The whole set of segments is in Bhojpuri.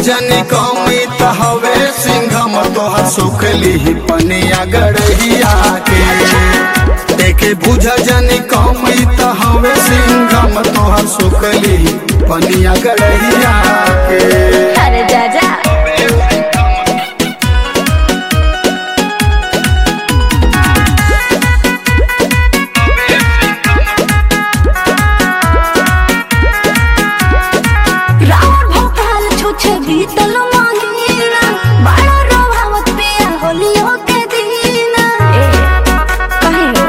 जनी कमी त हवे सिंघम तोहर सुखली पनिया गड़हिया के एके बुझ जनी कमी त हवे सिंघम तोहर सुखली पनिया गड़हिया के अरे जा जा रावण भोकाल छुछे बीतल महीना बड़ा रोभावत पिया होलियो के दीना ए कहियो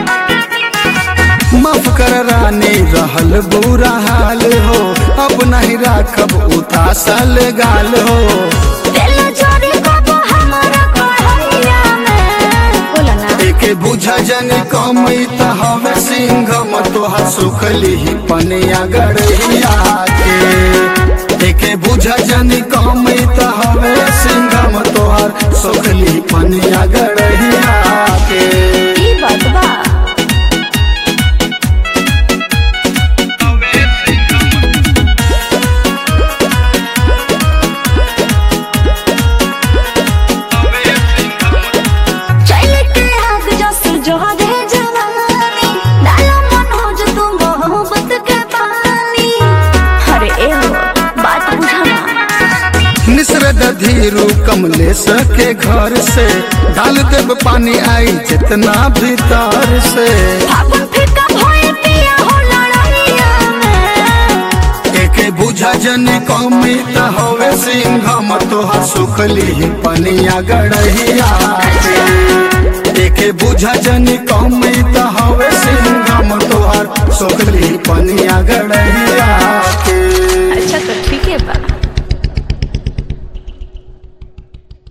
माफ कर रानी रहल बुरा हाल हो अब नहीं राखब उतासल गाल हो दिल जोरी कबो हमारा कढ़ैया में बोला ना एके बुझ जनी कमी त हवे सिंघम तोहर सुखली पनिया गड़हिया के एके बुझ जनी कमी त हवे सिंघम तोहर सुखली पनिया गड़हिया के ई बात बा चल के आग जस जो दे जवानी डालो मन हो जो तुम मोहब्बत के पानी अरे ए हो बात बुझाना निसरद धीरू कमलेश के घर से डाल देब पानी आई जितना भीतर से फागुन फिका भोए पिया हो लड़ाइया में एके बुझा जन कमी त हवे सिंघम तोहर सुखली पनिया गड़हिया के एके बुझा जन कमी त हवे सिंघम तोहर सुखली पनिया गड़